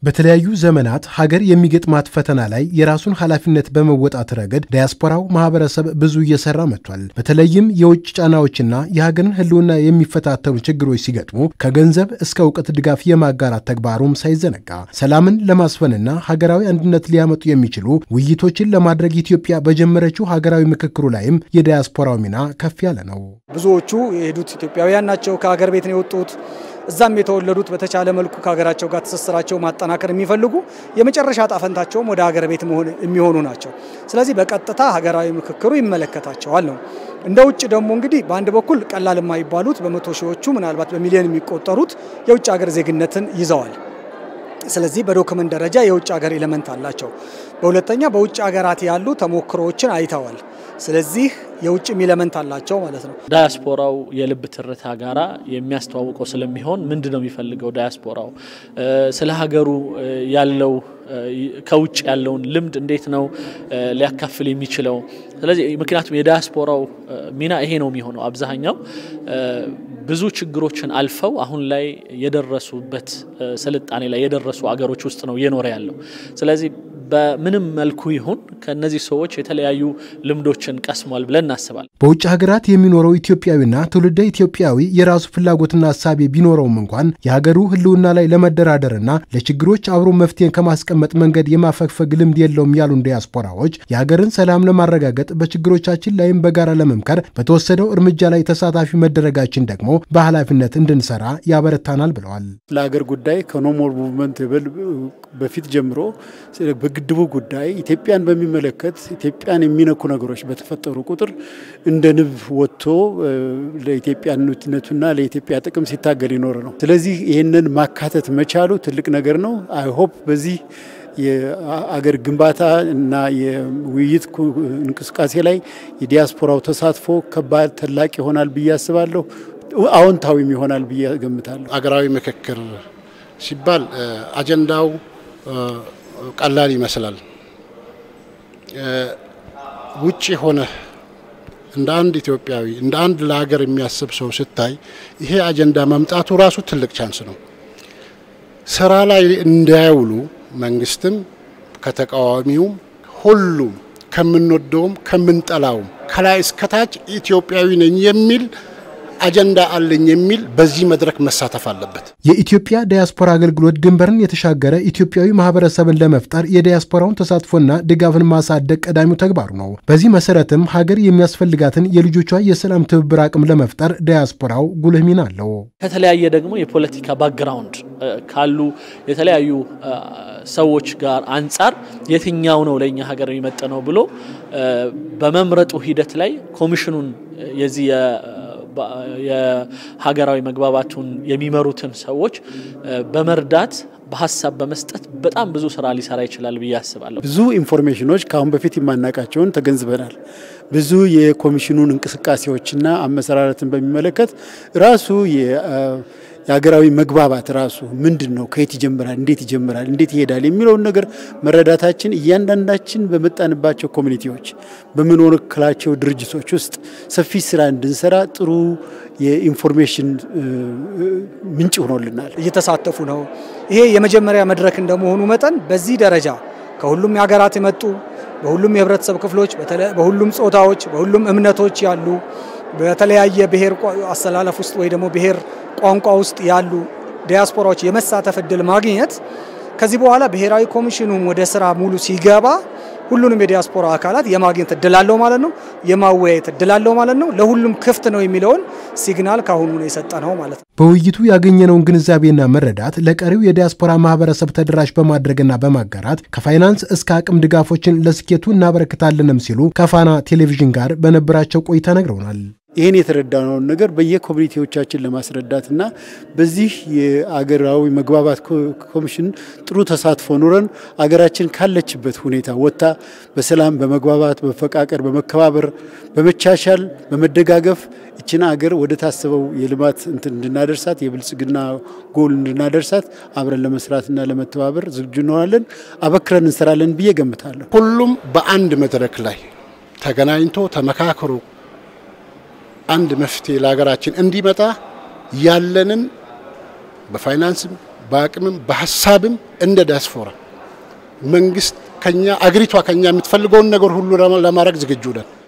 በተለያዩ ዘመናት ሀገር የሚገጥማት ፈተና ላይ የራሱን ኃላፊነት በመወጣት ረገድ ዳያስፖራው ማህበረሰብ ብዙ እየሰራ መጥቷል። በተለይም የውጭ ጫናዎችና የሀገርን ሕልውና የሚፈታተኑ ችግሮች ሲገጥሙ ከገንዘብ እስከ እውቀት ድጋፍ የማጋራት ተግባሩም ሳይዘነጋ ሰላምን ለማስፈንና ሀገራዊ አንድነት ሊያመጡ የሚችሉ ውይይቶችን ለማድረግ ኢትዮጵያ በጀመረችው ሀገራዊ ምክክሩ ላይም የዳያስፖራው ሚና ከፍ ያለ ነው። ብዙዎቹ የሄዱት ኢትዮጵያውያን ናቸው። ከሀገር ቤት ነው የወጡት። እዛም የተወለዱት በተቻለ መልኩ ከሀገራቸው ጋር ትስስራቸው ማጠናከር የሚፈልጉ የመጨረሻ ጣፈንታቸውም ወደ ሀገር ቤት መሆን የሚሆኑ ናቸው። ስለዚህ በቀጥታ ሀገራዊ ምክክሩ ይመለከታቸዋል ነው። እንደ ውጭ ደግሞ እንግዲህ በአንድ በኩል ቀላል የማይባሉት በመቶ ሺዎቹ ምናልባት በሚሊዮን የሚቆጠሩት የውጭ ሀገር ዜግነትን ይዘዋል። ስለዚህ በዶክመንት ደረጃ የውጭ ሀገር ኤሌመንት አላቸው። በሁለተኛ በውጭ ሀገራት ያሉ ተሞክሮዎችን አይተዋል። ስለዚህ የውጭም ኤሌመንት አላቸው ማለት ነው። ዳያስፖራው የልብ ትርታ ጋራ የሚያስተዋውቀው ስለሚሆን ምንድን ነው የሚፈልገው ዳያስፖራው ስለ ሀገሩ ያለው ከውጭ ያለውን ልምድ እንዴት ነው ሊያካፍል የሚችለው? ስለዚህ ምክንያቱም የዳያስፖራው ሚና ይሄ ነው የሚሆነው። አብዛኛው ብዙ ችግሮችን አልፈው አሁን ላይ የደረሱበት ስልጣኔ ላይ የደረሱ አገሮች ውስጥ ነው እየኖረ ያለው። ስለዚህ በምንም መልኩ ይሁን ከእነዚህ ሰዎች የተለያዩ ልምዶችን ቀስሟል ብለን እናስባለን። በውጭ ሀገራት የሚኖረው ኢትዮጵያዊና ትውልደ ኢትዮጵያዊ የራሱ ፍላጎትና ሀሳቤ ቢኖረውም እንኳን የሀገሩ ሕልውና ላይ ለመደራደርና ለችግሮች አብሮ መፍትሄን ከማስቀመጥ መንገድ የማፈግፈግ ልምድ የለውም ያሉን ዲያስፖራዎች የሀገርን ሰላም ለማረጋገጥ በችግሮቻችን ላይም በጋራ ለመምከር በተወሰደው እርምጃ ላይ ተሳታፊ መደረጋችን ደግሞ በኃላፊነት እንድንሰራ ያበረታናል ብለዋል። ለሀገር ጉዳይ ከኖሞር ሙቭመንት በፊት ጀምሮ በግድቡ ጉዳይ ኢትዮጵያን በሚመለከት ኢትዮጵያን የሚነኩ ነገሮች በተፈጠሩ ቁጥር እንደ ንብ ወጥቶ ለኢትዮጵያነቱና ለኢትዮጵያ ጥቅም ሲታገል ይኖር ነው። ስለዚህ ይህንን ማካተት መቻሉ ትልቅ ነገር ነው። አይሆፕ በዚህ የአገር ግንባታ እና የውይይት እንቅስቃሴ ላይ የዲያስፖራው ተሳትፎ ከባድ ተላቅ ይሆናል ብዬ አስባለሁ። አዎንታዊም ይሆናል ብዬ ገምታለሁ። አገራዊ ምክክር ሲባል አጀንዳው ቀላል ይመስላል። ውጭ ሆነ እንደ አንድ ኢትዮጵያዊ እንደ አንድ ለሀገር የሚያስብ ሰው ስታይ ይሄ አጀንዳ መምጣቱ ራሱ ትልቅ ቻንስ ነው። ስራ ላይ እንዳያውሉ መንግስትም ከተቃዋሚውም ሁሉም ከምንወደውም ከምንጠላውም ከላይ እስከታች ኢትዮጵያዊ ነኝ የሚል አጀንዳ አለኝ የሚል በዚህ መድረክ መሳተፍ አለበት። የኢትዮጵያ ዳያስፖራ አገልግሎት ድንበርን የተሻገረ ኢትዮጵያዊ ማህበረሰብን ለመፍጠር የዳያስፖራውን ተሳትፎና ድጋፍን ማሳደግ ቀዳሚው ተግባሩ ነው። በዚህ መሰረትም ሀገር የሚያስፈልጋትን የልጆቿ የሰላም ትብብር አቅም ለመፍጠር ዳያስፖራው ጉልህ ሚና አለው። ከተለያየ ደግሞ የፖለቲካ ባክግራውንድ ካሉ የተለያዩ ሰዎች ጋር አንጻር የትኛው ነው ለእኛ ሀገር የሚመጥነው ብሎ በመምረጡ ሂደት ላይ ኮሚሽኑን የዚህ የሀገራዊ መግባባቱን የሚመሩትን ሰዎች በመርዳት በሀሳብ በመስጠት በጣም ብዙ ስራ ሊሰራ ይችላል ብዬ አስባለሁ። ብዙ ኢንፎርሜሽኖች ከአሁን በፊት የማናውቃቸውን ተገንዝበናል። ብዙ የኮሚሽኑን እንቅስቃሴዎችና አመሰራረትን በሚመለከት ራሱ የሀገራዊ መግባባት ራሱ ምንድን ነው፣ ከየት ይጀምራል፣ እንዴት ይጀምራል፣ እንዴት ይሄዳል የሚለውን ነገር መረዳታችን እያንዳንዳችን በመጣንባቸው ኮሚኒቲዎች በምንወክላቸው ድርጅቶች ውስጥ ሰፊ ስራ እንድንሰራ ጥሩ የኢንፎርሜሽን ምንጭ ሆኖልናል። እየተሳተፉ ነው። ይሄ የመጀመሪያ መድረክ እንደመሆኑ መጠን በዚህ ደረጃ ከሁሉም የሀገራት የመጡ በሁሉም የህብረተሰብ ክፍሎች፣ በሁሉም ጾታዎች፣ በሁሉም እምነቶች ያሉ በተለያየ ብሔር አሰላለፍ ውስጥ ወይ ደግሞ ብሔር ቋንቋ ውስጥ ያሉ ዲያስፖራዎች የመሳተፍ እድል ማግኘት ከዚህ በኋላ ብሔራዊ ኮሚሽኑም ወደ ስራ ሙሉ ሲገባ ሁሉንም የዲያስፖራ አካላት የማግኘት እድል አለው ማለት ነው። የማወያየት እድል አለው ማለት ነው። ለሁሉም ክፍት ነው የሚለውን ሲግናል ካሁኑ ነው የሰጠ ነው ማለት ነው። በውይይቱ ያገኘነውን ግንዛቤና መረዳት ለቀሪው የዲያስፖራ ማህበረሰብ ተደራሽ በማድረግና በማጋራት ከፋይናንስ እስከ አቅም ድጋፎችን ለስኬቱ እናበረክታለንም ሲሉ ከፋና ቴሌቪዥን ጋር በነበራቸው ቆይታ ነግረውናል። ይህን የተረዳነውን ነገር በየኮሚኒቲዎቻችን ለማስረዳትና በዚህ የአገራዊ መግባባት ኮሚሽን ጥሩ ተሳትፎ ኑረን አገራችን ካለችበት ሁኔታ ወጥታ በሰላም በመግባባት በመፈቃቀር በመከባበር በመቻቻል በመደጋገፍ እችን አገር ወደ ታሰበው የልማት እንትን እንድናደርሳት የብልጽግና ጎል እንድናደርሳት አብረን ለመስራትና ለመተባበር ዝግጁ እንሆናለን። አበክረን እንሰራለን ብዬ ገምታለሁ። ሁሉም በአንድ መድረክ ላይ ተገናኝቶ ተመካክሮ አንድ መፍትሄ ለሀገራችን እንዲመጣ ያለንን በፋይናንስም በአቅምም በሀሳብም እንደ ዲያስፖራ መንግስት ከኛ አገሪቷ ከኛ የምትፈልገውን ነገር ሁሉ ለማድረግ ዝግጁ ነን።